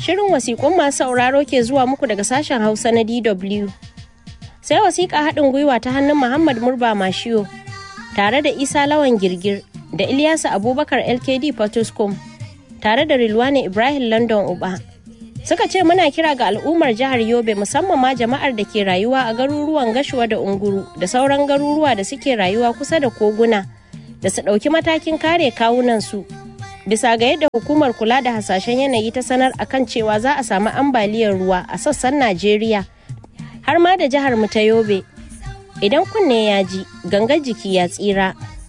Shirin wasiƙun masu sauraro ke zuwa muku daga sashen Hausa na DW. Sai wasiƙa haɗin gwiwa ta hannun Muhammad Murba Mashiyo tare da Isa Lawan Girgir da Ilyasu Abubakar LKD Potoscom tare da Rilwane Ibrahim London Uba. Suka ce muna kira ga al'ummar jihar Yobe musamman ma jama'ar da ke rayuwa a garuruwan Gashuwa da Unguru da sauran garuruwa da suke rayuwa kusa da koguna da su ɗauki matakin kare kawunansu. Bisa ga yadda hukumar kula da hasashen yanayi ta sanar akan cewa za a samu ambaliyar ruwa a sassan Najeriya har ma da jihar mu ta Yobe. Idan kunne ya ji, gangar jiki ya tsira.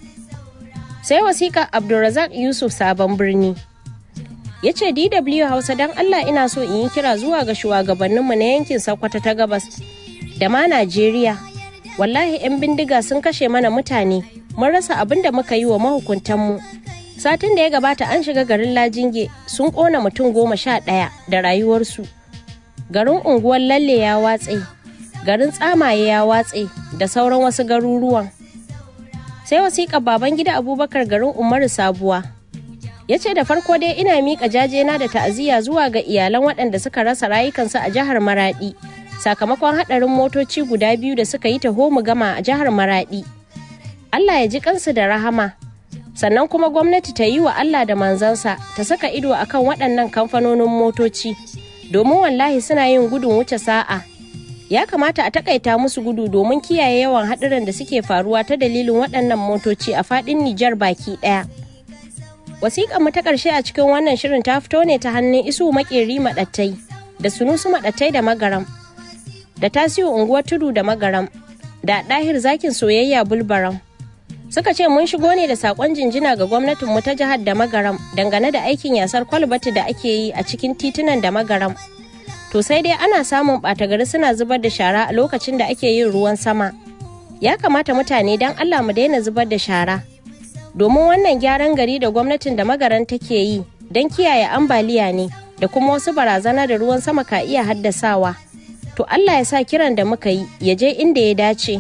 Sai wasiƙa Abdulrazak Yusuf Sabon Birni. ya ce dw hausa don allah ina so in yi kira zuwa ga shugabanninmu na yankin sokoto ta gabas da ma najeriya wallahi 'yan bindiga sun kashe mana mutane mun rasa abin da muka yi wa mahukuntanmu satin da ya gabata an shiga garin lajinge sun kona mutum goma sha ɗaya da rayuwarsu garin unguwar lalle ya watse garin tsamaye ya watse da sauran wasu garuruwan sai wasiƙar baban gida abubakar garin umaru sabuwa ya ce da farko dai ina miƙa jajena da ta'aziyya zuwa ga iyalan waɗanda suka rasa rayukansu a jihar maraɗi sakamakon haɗarin motoci guda biyu da suka yi taho mu gama a jihar maraɗi allah ya ji kansu da rahama sannan kuma gwamnati ta yi wa allah da manzansa ta saka ido akan waɗannan kamfanonin motoci domin wallahi suna yin gudun wuce sa'a ya kamata a takaita musu gudu domin kiyaye yawan haɗuran da suke faruwa ta dalilin waɗannan motoci a faɗin nijar baki ɗaya wasiƙar mu ta ƙarshe a cikin wannan shirin ta fito ne ta hannun isu makeri maɗattai da sunusu maɗattai da magaram da tasiyo unguwar tudu da magaram da ɗahir zakin soyayya bulbaram suka ce mun shigo ne da saƙon jinjina ga gwamnatin mu ta jihar da magaram dangane da aikin yasar kwalbati da ake yi a cikin titunan da magaram to sai dai ana samun ɓata gari suna zubar da shara a lokacin da ake yin ruwan sama ya kamata mutane don allah mu daina zubar da shara domin wannan gyaran gari da gwamnatin da magaran take yi don kiyaye ambaliya ne da kuma wasu barazana da ruwan sama ka iya haddasawa to Allah ya sa kiran da muka yi ya je inda ya dace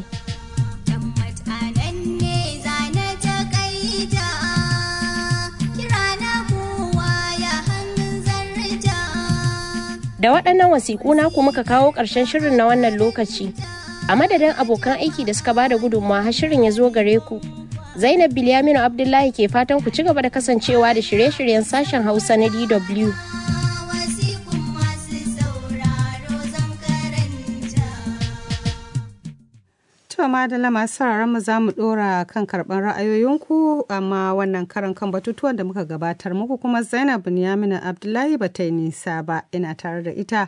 da waɗannan wasiƙu naku muka kawo ƙarshen shirin na wannan lokaci a madadin abokan aiki da suka bada gudunmawa har shirin ya zo gare ku Zainab Bilyaminu Abdullahi ke fatan ku ci gaba da kasancewa da shirye-shiryen sashen Hausa na DW. To madalla masu sauraron mu za mu dora kan karban ra'ayoyinku amma wannan karan kan batutuwan da muka gabatar muku kuma Zainab Binyaminu Abdullahi ba ta yi nisa ba ina tare da ita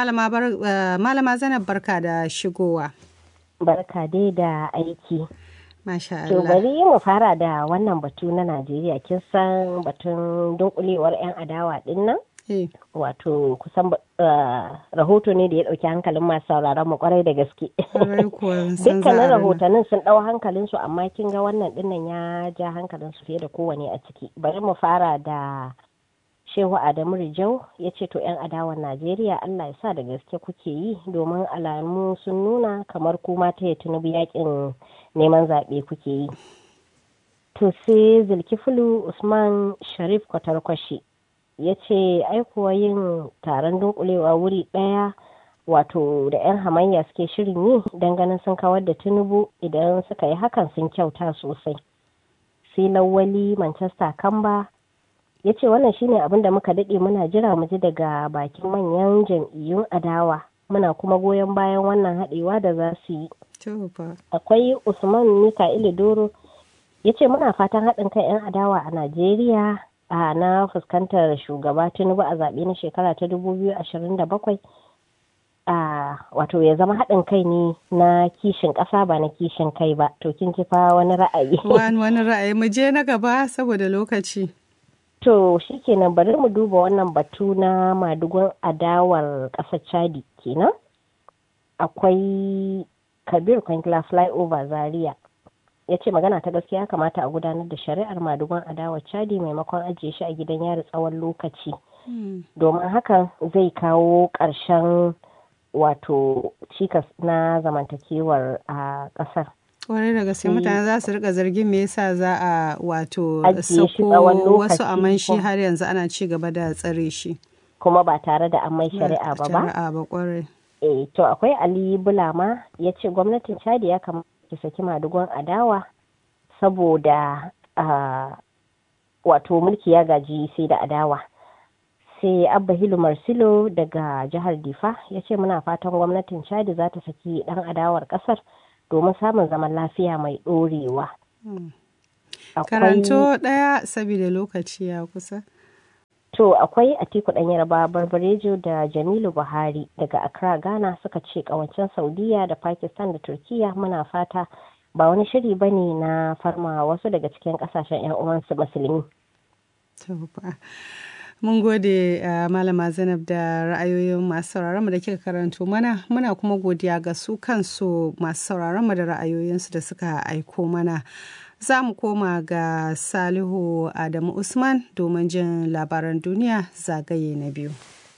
malama Zainab barka da shigowa. Barka dai da aiki. Masha To bari mu fara da wannan batu na Najeriya kin san batun dunkulewar 'yan adawa din nan? Wato kusan rahoto ne da ya ɗauki hankalin masu sauraron mu kwarai da gaske. Dukkanin rahotannin sun ɗau hankalin su amma kin ga wannan dinnan ya ja hankalin su fiye da kowane a ciki. Bari mu fara da Shehu Adamu Rijau ya ce to 'yan adawan Najeriya Allah ya sa da gaske kuke yi domin alamu sun nuna kamar kuma ta ya tunubu yakin neman zaɓe kuke yi. To sai Zulkifulu Usman Sharif Kwatarkwashi ya ce aikuwa yin taron dunkulewa wuri ɗaya wato da 'yan hamayya suke shirin yi don ganin sun kawar da tinubu idan suka yi hakan sun kyauta sosai. Sai lawali Manchester Kamba ya ce wannan shine abin da muka daɗe muna jira mu ji daga bakin manyan jam'iyyun adawa muna kuma goyon bayan wannan haɗewa da za su yi akwai usman mika'ilu doro ya ce muna fatan haɗin kan 'yan adawa a najeriya a na fuskantar shugaba tinubu a zaɓe na shekara ta 2027 a wato ya zama haɗin kai ne na kishin ƙasa ba na kishin kai ba to kin ji fa wani ra'ayi wani ra'ayi mu je na gaba saboda lokaci To shi kenan bari mu duba wannan batu na madugun adawar ƙasar Chadi kenan. Akwai Kabir Kwankila Flyover Zaria ya ce magana ta gaskiya kamata a gudanar da shari'ar madugun adawar Chadi maimakon ajiye shi a gidan yari tsawon lokaci. Domin hakan zai kawo ƙarshen wato cikas na zamantakewar a ƙasar. kwarai da gaske mutane za su rika zargin me yasa za a wato Ajiye shi sako tsawon wasu lokaci aman shi ko- har yanzu ana ci gaba da tsare shi kuma ba tare da an mai shari'a ba ba Shari'a ba kwarai. eh to akwai ali bulama ya ce gwamnatin chadi ya kamata ki saki madugon adawa saboda ah, wato mulki ya gaji sai da adawa sai abba hilu marsilo daga jihar difa ya ce muna fatan gwamnatin chadi za ta saki dan adawar kasar domin samun zaman lafiya mai dorewa Akwai- Karanto ɗaya saboda lokaci ya kusa. To akwai Atiku ɗan Yarba Barbarejo da Jamilu Buhari daga Accra Ghana suka ce kawancen Saudiya da Pakistan da Turkiya muna fata ba wani shiri ba ne na farma wasu daga cikin ƙasashen 'yan uwansu musulmi. To fa. Mun gode uh, Malama Zainab da ra'ayoyin masu sauraron mu da kika karanto mana muna kuma godiya ga su kansu masu sauraron mu da ra'ayoyinsu da suka aiko mana. Za mu koma ga Salihu Adamu Usman domin jin labaran duniya zagaye na biyu.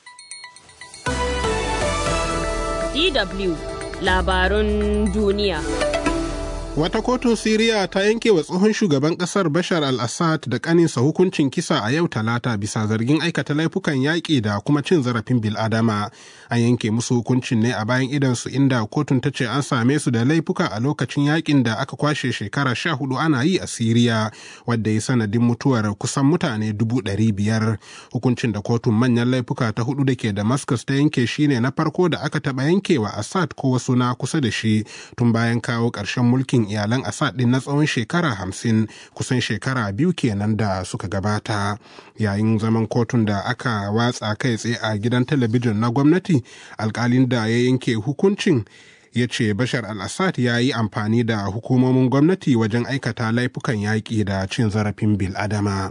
DW labarun duniya. Wata kotun Siriya ta yanke wa tsohon shugaban kasar Bashar al-Assad da kaninsa hukuncin kisa a yau talata bisa zargin aikata laifukan yaƙi da kuma cin zarafin bil'adama. An yanke musu hukuncin ne a bayan idansu inda kotun ta ce an same su da laifuka a lokacin yaƙin da aka kwashe shekara sha hudu ana yi a Siriya, wadda ya sanadin mutuwar kusan mutane dubu ɗari biyar. Hukuncin da kotun manyan laifuka ta hudu da ke Damascus ta yanke shine na farko da aka taɓa yankewa Assad ko wasu na kusa da shi tun bayan kawo ƙarshen mulkin iyalan Assad din na tsawon shekara hamsin kusan shekara biyu kenan da suka gabata yayin zaman kotun da aka watsa kai tsaye a gidan talabijin na gwamnati alkalin da ya yanke hukuncin ya ce bashar al-assad ya yi amfani da hukumomin gwamnati wajen aikata laifukan yaƙi da cin zarafin bil'adama.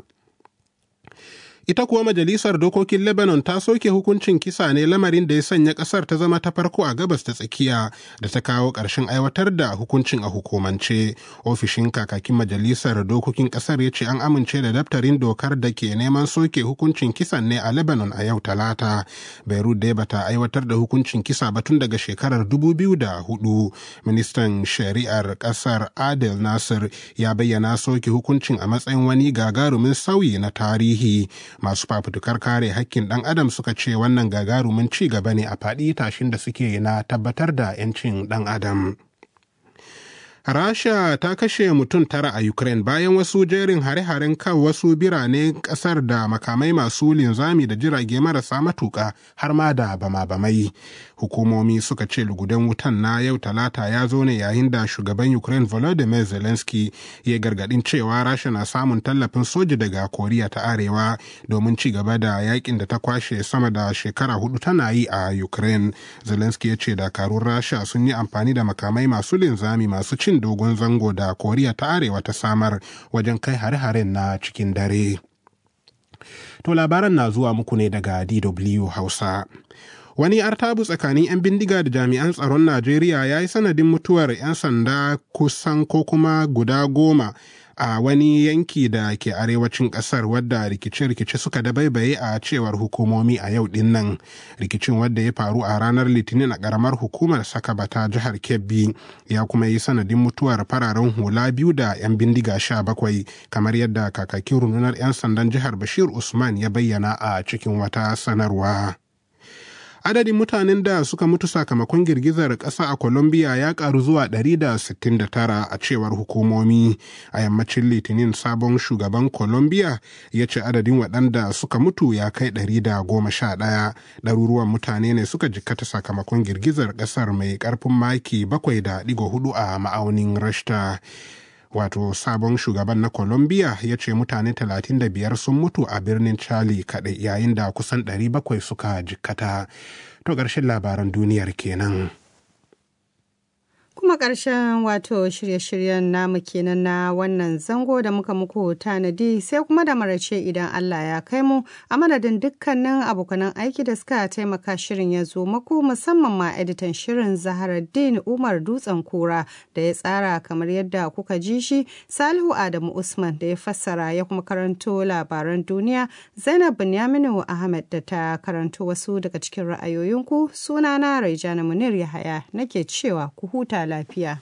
ita kuwa majalisar dokokin lebanon ta soke hukuncin kisa ne lamarin da ya sanya kasar ta zama ta farko a gabas ta tsakiya da ta kawo ƙarshen aiwatar da hukuncin a hukumance ofishin kakakin majalisar dokokin kasar ya ce an amince da daftarin dokar da ke neman soke hukuncin kisan ne a lebanon a yau talata beirut dai bata aiwatar da hukuncin kisa ba tun daga shekarar 2004 ministan shari'ar kasar adel nasir ya bayyana soke hukuncin a matsayin wani gagarumin sauyi na tarihi masu fafutukar kare hakkin ɗan adam suka ce wannan gagarumin ci gaba ne a faɗi tashin da suke na tabbatar da 'yancin ɗan adam Rasha ta kashe mutum tara a Ukraine bayan wasu jerin hare-haren kan wasu birane kasar da makamai masu linzami da jirage marasa matuka har ma da bama-bamai. Hukumomi suka ce lugudan wutan na yau talata ya zo ne yayin da shugaban Ukraine Volodymyr Zelensky ya gargadin cewa Rasha na samun tallafin soja daga Koriya ta Arewa domin ci gaba da yakin da ta kwashe sama da shekara hudu tana yi a Ukraine. Zelensky ya ce dakarun Rasha sun yi amfani da makamai masu linzami masu cin cin dogon zango da koriya ta arewa ta samar wajen kai hare-haren na cikin dare to labaran na zuwa muku ne daga dw hausa wani artabu tsakanin 'yan bindiga da jami'an tsaron najeriya ya yi sanadin mutuwar 'yan sanda kusan ko kuma guda goma a wani yanki da ke arewacin kasar wadda rikice-rikice suka dabaibaye a cewar hukumomi a yau din nan rikicin wadda ya faru a ranar litinin a karamar hukumar sakabata jihar kebbi ya kuma yi sanadin mutuwar fararen hula biyu da 'yan bindiga sha bakwai kamar yadda kakakin rundunar 'yan sandan jihar bashir usman ya bayyana a cikin wata sanarwa adadin mutanen da suka mutu sakamakon girgizar ƙasa a colombia ya ƙaru zuwa 169 a cewar hukumomi a yammacin litinin sabon shugaban colombia ya ce adadin waɗanda suka mutu ya kai 111 ɗaruruwan mutane ne suka jikkata sakamakon girgizar ƙasar mai ƙarfin maki 7.4 a ma'aunin rashta wato sabon shugaban na colombia ya ce mutane 35 sun mutu a birnin charlie kaɗai yayin da kusan 700 suka jikkata to ƙarshen labaran duniyar kenan kuma ƙarshen wato shirye-shiryen namu kenan na wannan zango da muka muku tanadi sai kuma da marace idan Allah ya kai mu a madadin dukkanin abokanan aiki da suka taimaka shirin ya zo maku musamman ma editan shirin Zaharaddin Umar Dutsen Kura da ya tsara kamar yadda kuka ji shi Salihu Adamu Usman da ya fassara ya kuma karanto labaran duniya Zainab Binyaminu Ahmed da ta karanto wasu daga cikin ra'ayoyinku sunana Raijana Munir Yahaya nake cewa ku huta lafiya.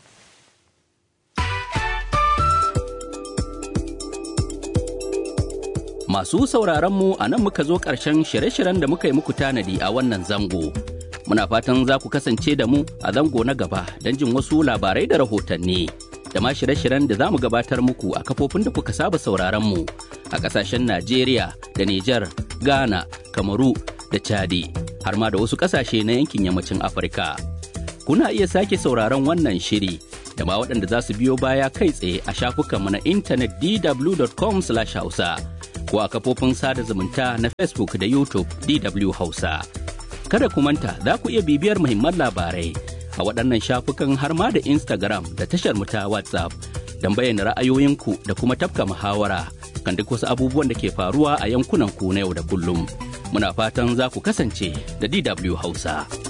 Masu sauraron mu a nan muka zo ƙarshen shirye-shiryen da muka yi muku tanadi a wannan zango. Muna fatan za ku kasance da mu a zango na gaba don jin wasu labarai da rahotanni. Da ma shirye-shiryen da za mu gabatar muku a kafofin da kuka saba sauraron mu a ƙasashen Najeriya da Nijar, Ghana, Kamaru da Chadi, har ma da wasu ƙasashe na yankin yammacin Afirka. Kuna iya sake sauraron wannan shiri da ma waɗanda za su biyo baya kai tsaye a shafukanmu na intanet dw.com/hausa. ko a kafofin sada zumunta na Facebook da YouTube DW Hausa. Kada ku manta za ku iya bibiyar muhimman labarai a waɗannan shafukan har ma da Instagram da tashar mu ta WhatsApp don bayyana ra'ayoyinku da kuma tafka muhawara kan duk wasu abubuwan da ke faruwa a yankunan ku na yau da kullum. Muna fatan za ku kasance da DW Hausa.